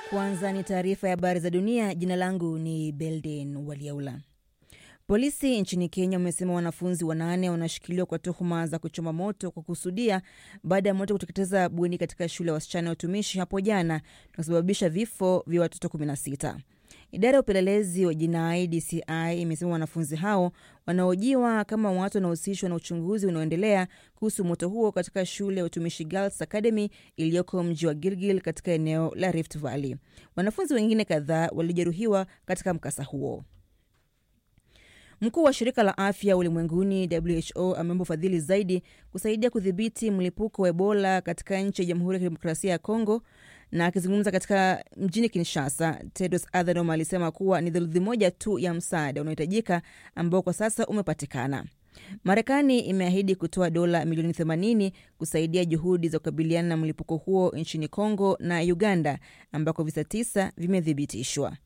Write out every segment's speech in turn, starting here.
Kwanza ni taarifa ya habari za dunia. Jina langu ni Belden Waliaula. Polisi nchini Kenya wamesema wanafunzi wanane wanashikiliwa kwa tuhuma za kuchoma moto kwa kusudia baada ya moto kuteketeza bweni katika shule ya wasichana ya utumishi hapo jana na kusababisha vifo vya watoto 16. Idara ya upelelezi wa jinai DCI imesema wanafunzi hao wanaojiwa kama watu wanaohusishwa na uchunguzi unaoendelea kuhusu moto huo katika shule ya utumishi Girls Academy iliyoko mji wa Gilgil katika eneo la Rift Valley. Wanafunzi wengine kadhaa walijeruhiwa katika mkasa huo. Mkuu wa shirika la afya ulimwenguni WHO ameomba ufadhili zaidi kusaidia kudhibiti mlipuko wa Ebola katika nchi ya Jamhuri ya Kidemokrasia ya Kongo. Na akizungumza katika mjini Kinshasa, Tedros Adhanom alisema kuwa ni theluthi moja tu ya msaada unaohitajika ambao kwa sasa umepatikana. Marekani imeahidi kutoa dola milioni 80 kusaidia juhudi za kukabiliana na mlipuko huo nchini Kongo na Uganda ambako visa tisa vimethibitishwa.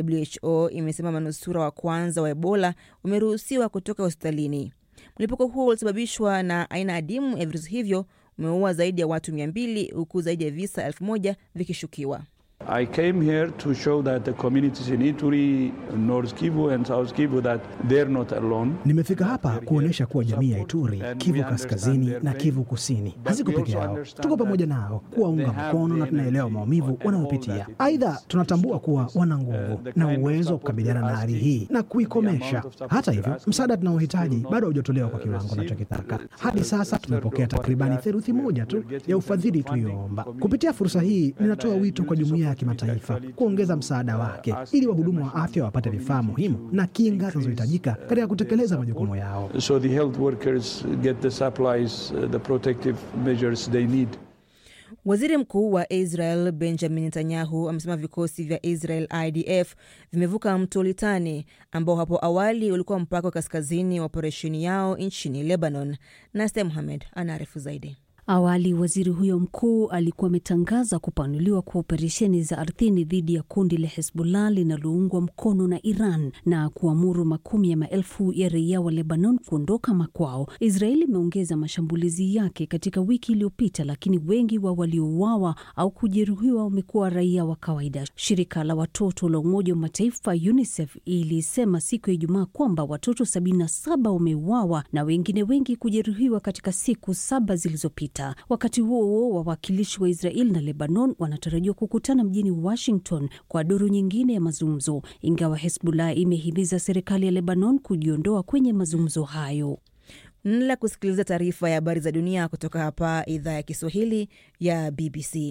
WHO imesema manusura wa kwanza wa Ebola wameruhusiwa kutoka hospitalini. Mlipuko huo ulisababishwa na aina adimu ya virusi hivyo umeua zaidi ya watu 200 huku zaidi ya visa 1000 vikishukiwa. I came here to show that the communities in Ituri, North Kivu and South Kivu that they're not alone. Nimefika hapa kuonyesha kuwa jamii ya Ituri, Kivu Kaskazini na Kivu Kusini haziko peke yao. Tuko pamoja nao kuwaunga mkono na tunaelewa maumivu wanayopitia. Aidha, tunatambua kuwa wana nguvu na uwezo wa kukabiliana na hali hii na kuikomesha. Hata hivyo, msaada tunaohitaji bado haujatolewa kwa kiwango tunachokitaka. Hadi sasa tumepokea takribani theluthi moja tu ya ufadhili tulioomba. Kupitia fursa hii, ninatoa wito kwa jumuiya ya kimataifa kuongeza msaada wake ili wahudumu wa afya wapate vifaa muhimu na kinga zinazohitajika katika kutekeleza majukumu yao. So the health workers get the supplies, uh, the protective measures they need. Waziri Mkuu wa Israel Benjamin Netanyahu amesema vikosi vya Israel IDF vimevuka mto Litani ambao hapo awali ulikuwa mpaka wa kaskazini wa operesheni yao nchini Lebanon. Naste Muhamed anaarifu zaidi. Awali waziri huyo mkuu alikuwa ametangaza kupanuliwa kwa operesheni za ardhini dhidi ya kundi la Hezbollah linaloungwa mkono na Iran na kuamuru makumi ya maelfu ya raia wa Lebanon kuondoka makwao. Israeli imeongeza mashambulizi yake katika wiki iliyopita, lakini wengi wa waliouawa au kujeruhiwa wamekuwa raia wa kawaida. Shirika la watoto la Umoja wa Mataifa UNICEF ilisema siku ya Ijumaa kwamba watoto 77 wameuawa na wengine wengi kujeruhiwa katika siku saba zilizopita. Wakati huo huo, wawakilishi wa Israel na Lebanon wanatarajiwa kukutana mjini Washington kwa duru nyingine ya mazungumzo, ingawa Hezbollah imehimiza serikali ya Lebanon kujiondoa kwenye mazungumzo hayo. Mnaendelea kusikiliza taarifa ya habari za dunia kutoka hapa idhaa ya Kiswahili ya BBC.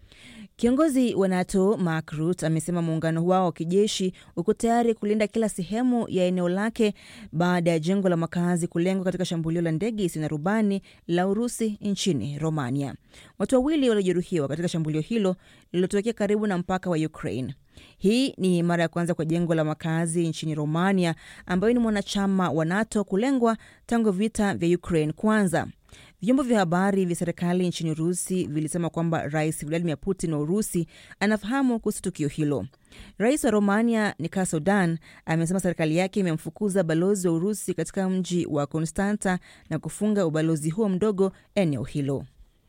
Kiongozi wa NATO Mark Rutte amesema muungano wao wa kijeshi uko tayari kulinda kila sehemu ya eneo lake baada ya jengo la makazi kulengwa katika shambulio la ndege isiyo na rubani la Urusi nchini Romania. Watu wawili waliojeruhiwa katika shambulio hilo lililotokea karibu na mpaka wa Ukraine. Hii ni mara ya kwanza kwa jengo la makazi nchini Romania, ambayo ni mwanachama wa NATO, kulengwa tangu vita vya Ukraine kwanza. Vyombo vya habari vya serikali nchini Urusi vilisema kwamba Rais Vladimir Putin wa Urusi anafahamu kuhusu tukio hilo. Rais wa Romania Nicolae Slobodan amesema serikali yake imemfukuza balozi wa Urusi katika mji wa Konstanta na kufunga ubalozi huo mdogo eneo hilo.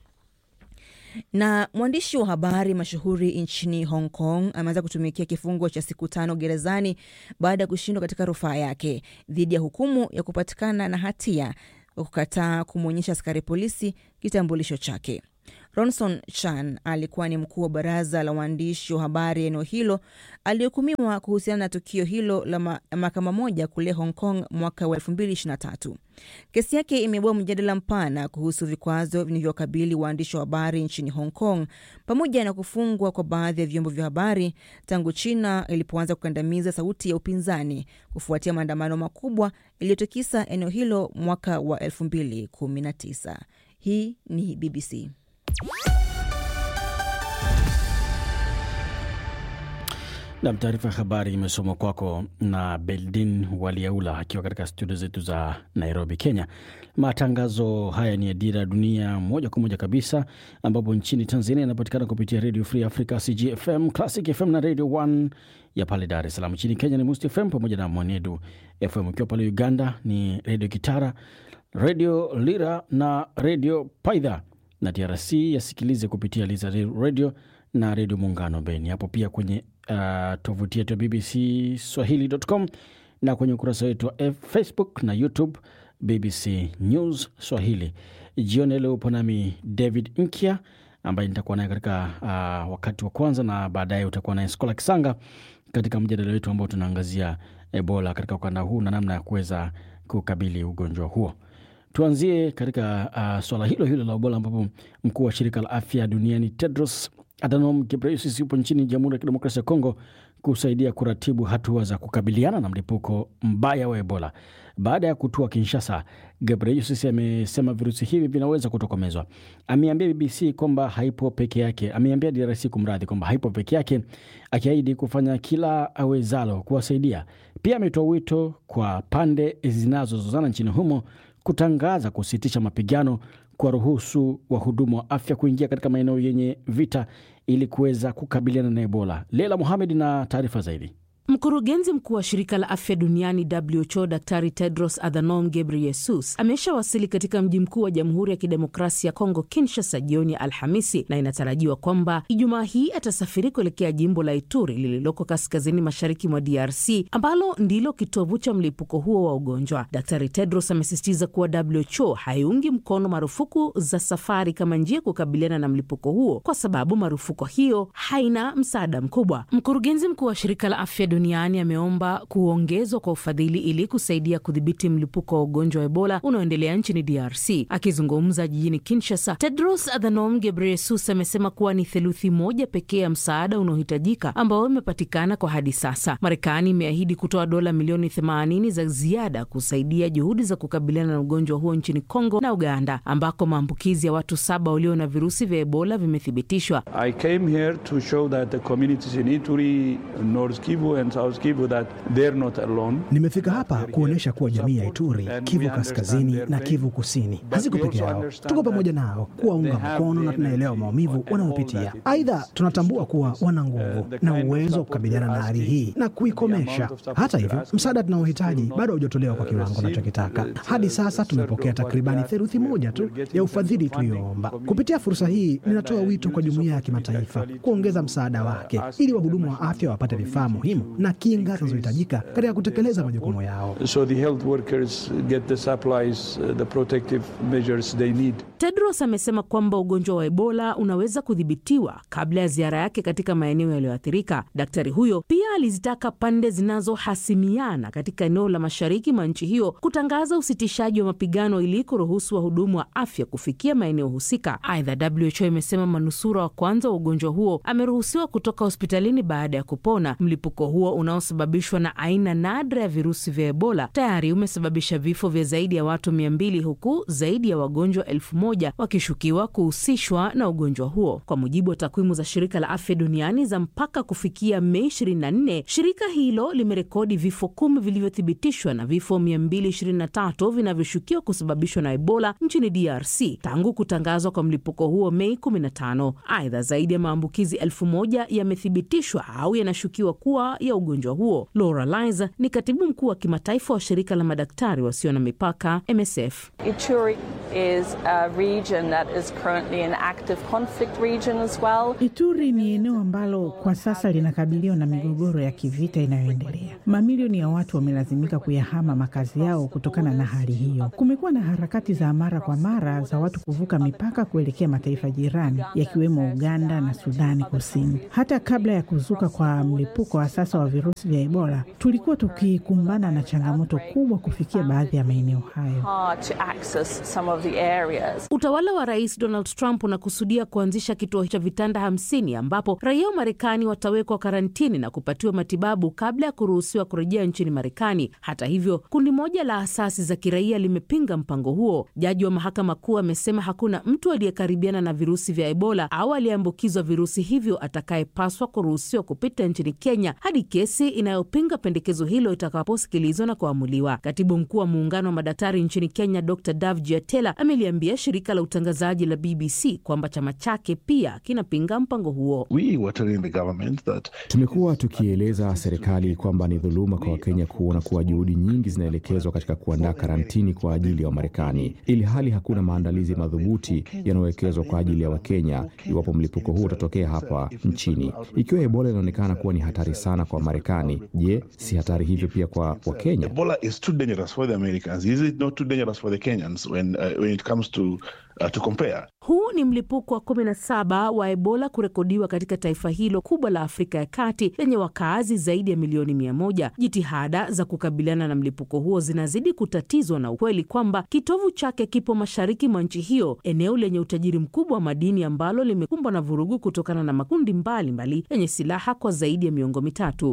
Na mwandishi wa habari mashuhuri nchini Hong Kong ameanza kutumikia kifungo cha siku tano gerezani baada ya kushindwa katika rufaa yake dhidi ya hukumu ya kupatikana na hatia kwa kukataa kumwonyesha askari polisi kitambulisho chake. Ronson Chan alikuwa ni mkuu wa baraza la waandishi wa habari eneo hilo aliyehukumiwa kuhusiana na tukio hilo la ma mahakama moja kule Hong Kong mwaka wa 2023. Kesi yake imeibua mjadala mpana kuhusu vikwazo vinavyokabili waandishi wa habari nchini Hong Kong pamoja na kufungwa kwa baadhi ya vyombo vya habari tangu China ilipoanza kukandamiza sauti ya upinzani kufuatia maandamano makubwa iliyotikisa eneo hilo mwaka wa 2019. Hii ni BBC. Nam, taarifa ya habari imesomwa kwako na Beldin Waliaula akiwa katika studio zetu za Nairobi, Kenya. Matangazo haya ni ya Dira ya Dunia moja kwa moja kabisa, ambapo nchini Tanzania inapatikana kupitia Radio Free Africa, CGFM, Classic FM na Radio 1 ya pale Dar es Salaam. Nchini Kenya ni Must FM pamoja na Mwenedu FM. Ukiwa pale Uganda ni Radio Kitara, Radio Lira na Radio Paidha, na DRC yasikilize kupitia Liza Radio na Redio Muungano Beni. Hapo pia kwenye uh, tovuti yetu ya BBC Swahili.com na kwenye ukurasa wetu wa Facebook na YouTube BBC News Swahili. Jioni leo upo nami David Nkya ambaye nitakuwa naye katika uh, wakati wa kwanza, na baadaye utakuwa naye Skola Kisanga katika mjadala wetu ambao tunaangazia Ebola katika ukanda huu na namna ya kuweza kukabili ugonjwa huo. Tuanzie katika uh, swala hilo hilo la Ebola ambapo mkuu wa shirika la afya duniani Tedros Adhanom Ghebreyesus yupo nchini Jamhuri ya Kidemokrasia ya Kongo kusaidia kuratibu hatua za kukabiliana na mlipuko mbaya wa Ebola. Baada ya kutua Kinshasa, Ghebreyesus amesema virusi hivi vinaweza kutokomezwa. Ameambia BBC kwamba haipo peke yake, ameambia DRC kumradhi, kwamba haipo peke yake, akiahidi kufanya kila awezalo kuwasaidia. Pia ametoa wito kwa pande zinazozozana nchini humo kutangaza kusitisha mapigano, kuwaruhusu wahudumu wa afya kuingia katika maeneo yenye vita ili kuweza kukabiliana na Ebola. Leila Muhamed na taarifa zaidi. Mkurugenzi mkuu wa shirika la afya duniani WHO Daktari Tedros Adhanom Ghebreyesus ameshawasili katika mji mkuu wa Jamhuri ya Kidemokrasia ya Kongo, Kinshasa, jioni ya Alhamisi, na inatarajiwa kwamba Ijumaa hii atasafiri kuelekea jimbo la Ituri lililoko kaskazini mashariki mwa DRC ambalo ndilo kitovu cha mlipuko huo wa ugonjwa. Daktari Tedros amesisitiza kuwa WHO haiungi mkono marufuku za safari kama njia ya kukabiliana na mlipuko huo kwa sababu marufuku hiyo haina msaada mkubwa. Mkurugenzi mkuu wa shirika la afya duniani ameomba kuongezwa kwa ufadhili ili kusaidia kudhibiti mlipuko wa ugonjwa wa Ebola unaoendelea nchini DRC. Akizungumza jijini Kinshasa, Tedros Adhanom Ghebreyesus amesema kuwa ni theluthi moja pekee ya msaada unaohitajika ambao imepatikana kwa hadi sasa. Marekani imeahidi kutoa dola milioni 80 za ziada kusaidia juhudi za kukabiliana na ugonjwa huo nchini Kongo na Uganda, ambako maambukizi ya watu saba walio na virusi vya Ebola vimethibitishwa. I came here to show that the communities in Ituri, North Kivu and South Kivu that they're not alone. Nimefika hapa kuonyesha kuwa jamii ya Ituri, Kivu Kaskazini na Kivu Kusini haziko peke yao, tuko pamoja nao kuwaunga mkono na tunaelewa maumivu wanayopitia. Aidha, tunatambua kuwa wana nguvu na uwezo wa kukabiliana na hali hii na kuikomesha. Hata hivyo, msaada tunaohitaji bado haujatolewa kwa kiwango nachokitaka. Hadi sasa tumepokea takribani theluthi moja tu ya ufadhili tulioomba. Kupitia fursa hii, ninatoa wito kwa jumuiya ya kimataifa kuongeza msaada wake ili wahudumu wa afya wapate vifaa muhimu na kinga zinazohitajika katika kutekeleza majukumu yao. So the health workers get the supplies, uh, the protective measures they need. Tedros amesema kwamba ugonjwa wa Ebola unaweza kudhibitiwa kabla ya ziara yake katika maeneo yaliyoathirika. Daktari huyo pia alizitaka pande zinazohasimiana katika eneo la mashariki mwa nchi hiyo kutangaza usitishaji wa mapigano ili kuruhusu wahudumu wa afya kufikia maeneo husika. Aidha, WHO imesema manusura wa kwanza wa ugonjwa huo ameruhusiwa kutoka hospitalini baada ya kupona. Mlipuko huo unaosababishwa na aina nadra ya virusi vya Ebola tayari umesababisha vifo vya zaidi ya watu mia mbili huku zaidi ya wagonjwa elfu moja wakishukiwa kuhusishwa na ugonjwa huo. Kwa mujibu wa takwimu za shirika la afya duniani za mpaka kufikia Mei 24, shirika hilo limerekodi vifo kumi vilivyothibitishwa na vifo 223 vinavyoshukiwa kusababishwa na Ebola nchini DRC tangu kutangazwa kwa mlipuko huo Mei 15. Aidha, zaidi ya maambukizi elfu moja yamethibitishwa au yanashukiwa kuwa ya ugonjwa huo. Laura Liza ni katibu mkuu wa kimataifa wa shirika la madaktari wasio na mipaka MSF. Ituri is a region that is currently an active conflict region as well. Ituri ni eneo ambalo kwa sasa linakabiliwa na migogoro ya kivita inayoendelea. Mamilioni ya watu wamelazimika kuyahama makazi yao kutokana na hali hiyo. Kumekuwa na harakati za mara kwa mara za watu kuvuka mipaka kuelekea mataifa jirani yakiwemo Uganda na Sudani Kusini. Hata kabla ya kuzuka kwa mlipuko wa sasa wa virusi vya Ebola, tulikuwa tukikumbana na changamoto kubwa kufikia baadhi ya maeneo hayo. Hard to access some of the areas. Utawala wa Rais Donald Trump unakusudia kuanzisha kituo cha vitanda hamsini ambapo raia wa Marekani watawekwa karantini na kupatiwa matibabu kabla ya kuruhusiwa kurejea nchini Marekani. Hata hivyo, kundi moja la asasi za kiraia limepinga mpango huo. Jaji wa mahakama kuu amesema hakuna mtu aliyekaribiana na virusi vya Ebola au aliyeambukizwa virusi hivyo atakayepaswa kuruhusiwa kupita nchini Kenya hadi kesi inayopinga pendekezo hilo itakaposikilizwa na kuamuliwa. Katibu mkuu wa muungano wa madaktari nchini Kenya Dr Dav Jiatela ameliambia shirika shirika la utangazaji la BBC kwamba chama chake pia kinapinga mpango huo. Tumekuwa tukieleza serikali kwamba ni dhuluma kwa Wakenya kuona kuwa juhudi nyingi zinaelekezwa katika kuandaa karantini kwa ajili ya Wamarekani, ili hali hakuna maandalizi madhubuti yanayowekezwa kwa ajili ya Wakenya iwapo mlipuko huu utatokea hapa nchini. Ikiwa Ebola inaonekana kuwa ni hatari sana kwa Wamarekani, je, si hatari hivyo pia kwa Wakenya? Huu ni mlipuko wa 17 wa Ebola kurekodiwa katika taifa hilo kubwa la Afrika ya Kati lenye wakaazi zaidi ya milioni mia moja. Jitihada za kukabiliana na mlipuko huo zinazidi kutatizwa na ukweli kwamba kitovu chake kipo mashariki mwa nchi hiyo, eneo lenye utajiri mkubwa wa madini ambalo limekumbwa na vurugu kutokana na makundi mbalimbali yenye silaha kwa zaidi ya miongo mitatu.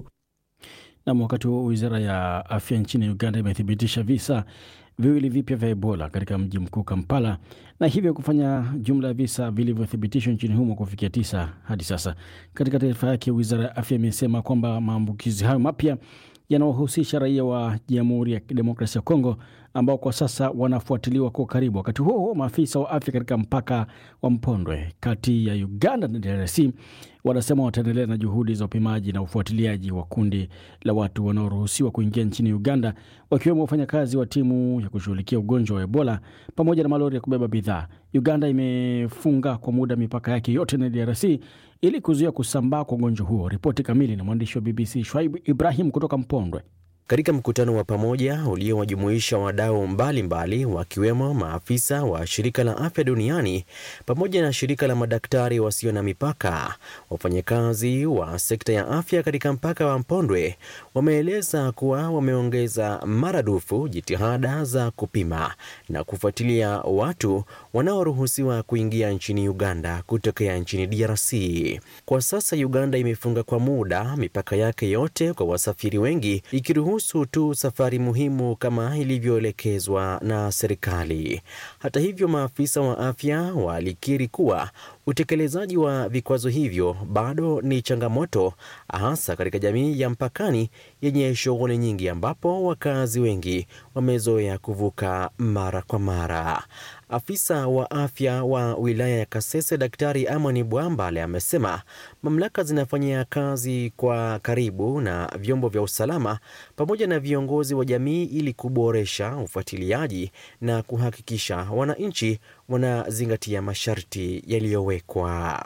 Nam, wakati huo wizara ya afya nchini Uganda imethibitisha visa viwili vipya vya Ebola katika mji mkuu Kampala, na hivyo kufanya jumla ya visa vilivyothibitishwa nchini humo kufikia tisa hadi sasa. Katika taarifa yake, wizara ya afya imesema kwamba maambukizi hayo mapya yanawahusisha raia wa Jamhuri ya Kidemokrasia ya Kongo ambao kwa sasa wanafuatiliwa kwa karibu. Wakati huo huo, maafisa wa afya katika mpaka wa Mpondwe kati ya Uganda na DRC wanasema wataendelea na juhudi za upimaji na ufuatiliaji wa kundi la watu wanaoruhusiwa kuingia nchini Uganda, wakiwemo wafanyakazi wa timu ya kushughulikia ugonjwa wa Ebola pamoja na malori ya kubeba bidhaa. Uganda imefunga kwa muda mipaka yake yote na DRC ili kuzuia kusambaa kwa ugonjwa huo. Ripoti kamili na mwandishi wa BBC Shwaib Ibrahim kutoka Mpondwe. Katika mkutano wa pamoja uliowajumuisha wadau mbalimbali wakiwemo maafisa wa shirika la afya duniani pamoja na shirika la madaktari wasio na mipaka, wafanyakazi wa sekta ya afya katika mpaka wa Mpondwe wameeleza kuwa wameongeza maradufu jitihada za kupima na kufuatilia watu wanaoruhusiwa kuingia nchini Uganda kutokea nchini DRC. Kwa sasa Uganda imefunga kwa muda mipaka yake yote kwa wasafiri wengi ikiruhusu tu safari muhimu kama ilivyoelekezwa na serikali. Hata hivyo, maafisa wa afya walikiri kuwa utekelezaji wa vikwazo hivyo bado ni changamoto, hasa katika jamii ya mpakani yenye shughuli nyingi, ambapo wakazi wengi wamezoea kuvuka mara kwa mara. Afisa wa afya wa wilaya ya Kasese, Daktari Amani Bwambale, amesema mamlaka zinafanyia kazi kwa karibu na vyombo vya usalama pamoja na viongozi wa jamii ili kuboresha ufuatiliaji na kuhakikisha wananchi wanazingatia masharti yaliyowekwa.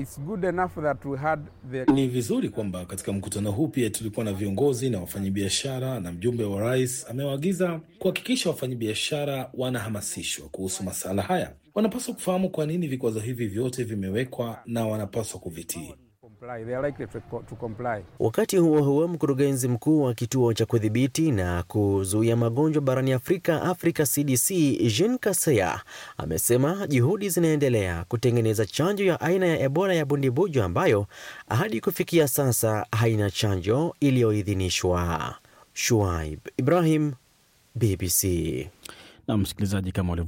The... Ni vizuri kwamba katika mkutano huu pia tulikuwa na viongozi na wafanyabiashara, na mjumbe wa rais amewaagiza kuhakikisha wafanyabiashara wanahamasishwa kuhusu masuala haya. Wanapaswa kufahamu kwa nini vikwazo hivi vyote vimewekwa na wanapaswa kuvitii. Wakati huo huo, mkurugenzi mkuu wa kituo cha kudhibiti na kuzuia magonjwa barani Afrika, Africa CDC, Jean Kaseya amesema juhudi zinaendelea kutengeneza chanjo ya aina ya Ebola ya bundibujo ambayo hadi kufikia sasa haina chanjo iliyoidhinishwa. Shuaib Ibrahim, BBC. Na msikilizaji, kama